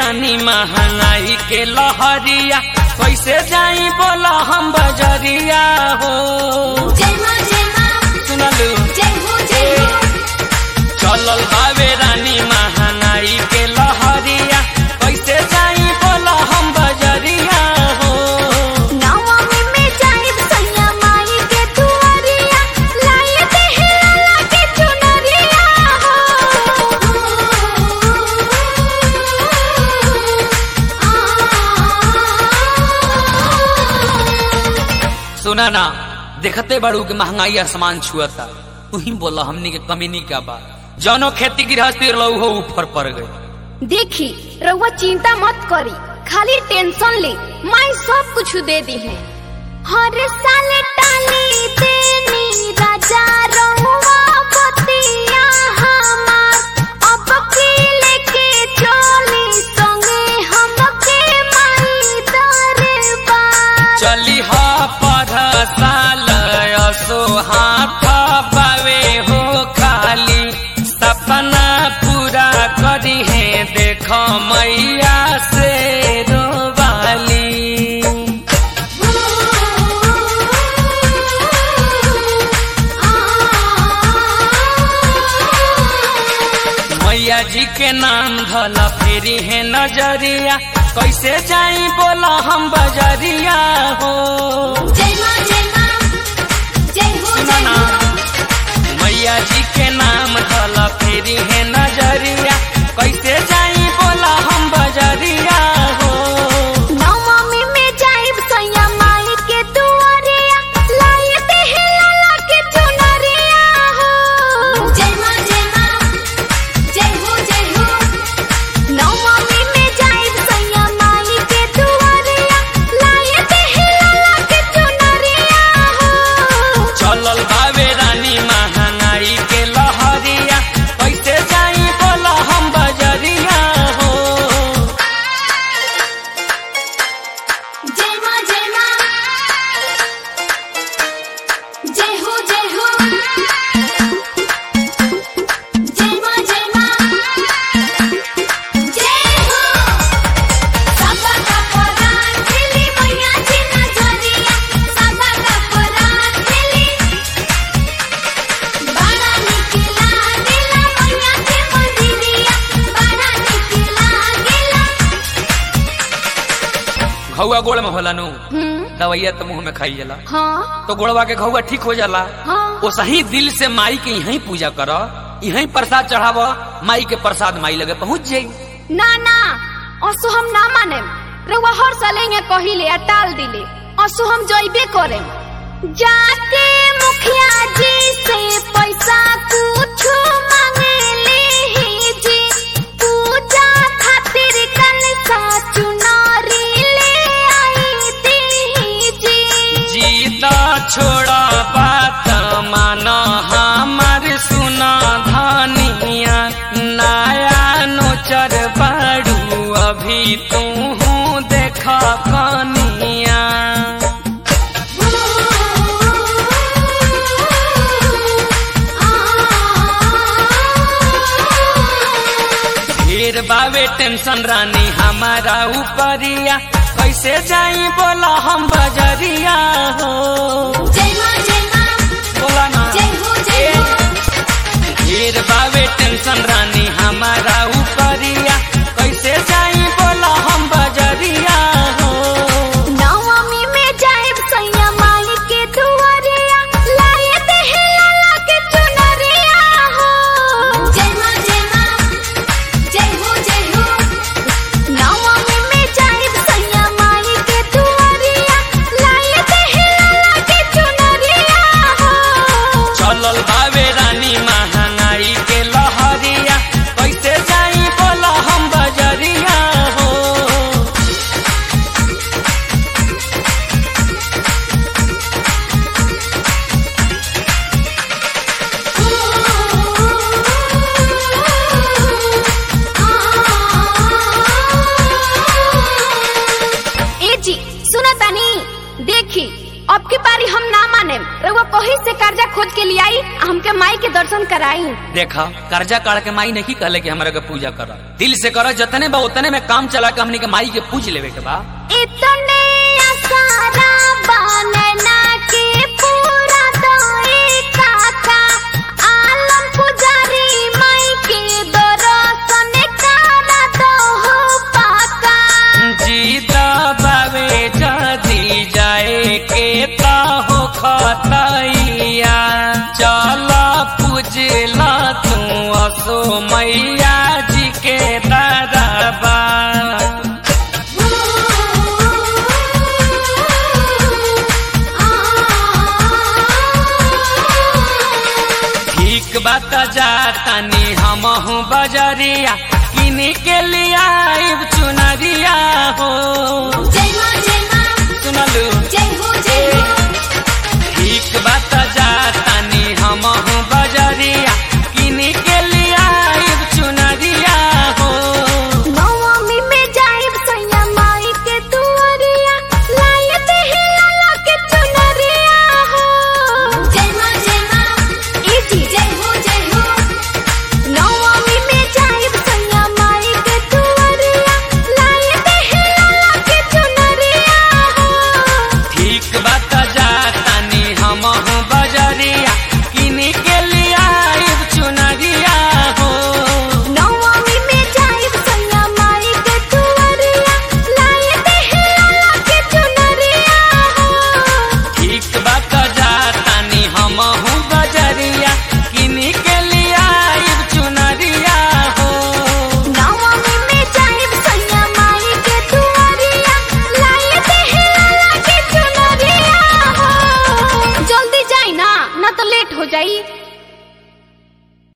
रानी महंगाई के लहरिया कैसे जाई बोला हम बजरिया हो जय मां जय मां सुनलू जय हो जय हो चलल बावे रानी महंगाई के लहरिया कैसे जाई बोला हम बजरिया हो नवमी में जाइब सैया माई के दुआरिया लाए दे हिला के चुनरिया हो सुना ना देखते बड़ू के महंगाई आसमान छुअता तू ही बोला हमनी के कमी नहीं का बा जौनो खेती गृहस्थी रहू हो ऊपर पड़ गई देखी रउआ चिंता मत करी खाली टेंशन ले माई सब कुछ दे दी है हर साल टाली देनी राजा रहुआ बतिया हमार अब के लेके चली संगे हमके माई दरबार चली हा पढ़ साल असो हाथ बावे हो खाली सपना पूरा करी है देख मैया से रोवाली मैया जी के नाम धल फेरी है नजरिया कैसे जाई बोला हम बजरिया हो जय मां जय मां जय हो सुना जय ना हो मैया जी के नाम धल फेरी है नजरिया कैसे जाई बोला हम बजरिया हो नवमी में जाइब सैया माई के दुआरिया लाए दे हिला के चुनरिया हो जय मां जय मां जय हो जय हो नवमी में जाइब सैया माई के दुआरिया लाए दे हिला के चुनरिया हो चलल बावे रानी महंगाई के लहरिया कैसे जाई बोला हम बजरिया हो जय मां जय मां जय हो जय हो जय मां जय मां जय हो साबा का परान खेली मैया जी नजरिया साबा का परान खेली बारा निकला गेला मैया के मंदिरिया बारा निकला गेला घौआ गोड़ में होला नु हम्म दवाइया तो मुंह में खाई जाला हाँ तो गोड़वा के घौआ ठीक हो जाला हाँ वो सही दिल से माई के यहीं पूजा कर यहीं प्रसाद चढ़ाव माई के प्रसाद माई लगे पहुंच जाई ना ना असो हम ना माने रउआ हर साल यहाँ कहिले आ टाल दिले असो हम जइबे करे जाके मुखिया जी से पैसा कुछ मांगे ले जी पूजा खातिर कल सा चुनारी ले आई दी जी जीत छोड़ा बात मान हमार सुना धनिया नया नोचर बाड़ू अभी तू देख कनिया ढेर बावे टेंशन रानी हमारा ऊपरिया कैसे जाई बोला हम बजरिया हो जय मां जय मां बोला ना जय हो जय हो ढेर बावे टेंशन रानी हमारा ऊपरिया कैसे जाई बोला हम बजरिया हो नवमी में जाइब सैया माई के दुआरिया लाए दे हिला के चुनरिया हो जय मां जय मां जय हो जय हो नवमी में जाइब सैया माई के दुआरिया लाए दे हिला के चुनरिया हो चलल बावे रानी महंगाई के लहरिया कैसे जाई ओही से कर्जा खोज के लिए आई आ हमके माई के दर्शन कराई देखा कर्जा काढ़ के माई नहीं कहले कि हमरा के पूजा कर दिल से कर जतने बा उतने में काम चला के हमनी के माई के पूज लेवे के बा इतने आसारा बनना के पूरा दोई काका आलम पुजारी माई के दर्शन करा दो हो पाका जीता बावे जदी जाए के ता हो खतैया चला पूजला तू असो मैया जी के दरबा ठीक बात जातानी हमहू बजरिया